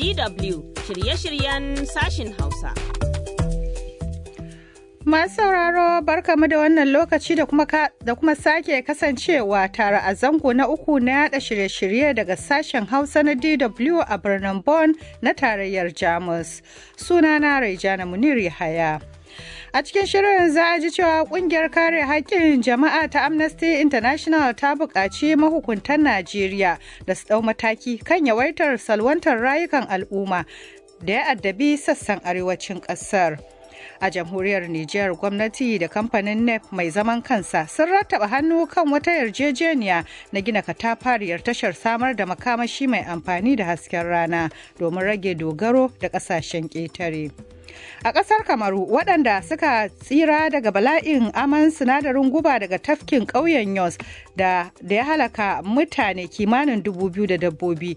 DW shirye-shiryen sashin Hausa. Masu sauraro barkamu da wannan lokaci da kuma, da kuma sake kasancewa tare a zango na uku na yada shirye-shirye daga sashen Hausa na DW a birnin Bonn na tarayyar Jamus. Sunana Raijana Munir Yahaya. A cikin shirin za a ji cewa kungiyar kare haƙƙin jama'a ta Amnesty International ta buƙaci mahukuntan Najeriya da su ɗau mataki kan yawaitar salwantar rayukan al'umma da ya addabi sassan arewacin ƙasar. A jamhuriyar Nijar gwamnati da kamfanin NEP mai zaman kansa sun rattaba hannu kan wata yarjejeniya na gina katafariyar tashar samar da makamashi mai amfani da hasken rana domin rage dogaro da ƙasashen ƙetare. A ƙasar Kamaru waɗanda suka tsira daga bala'in aman sinadarin guba daga tafkin ƙauyen Yos da ya halaka mutane kimanin dubu biyu da dabbobi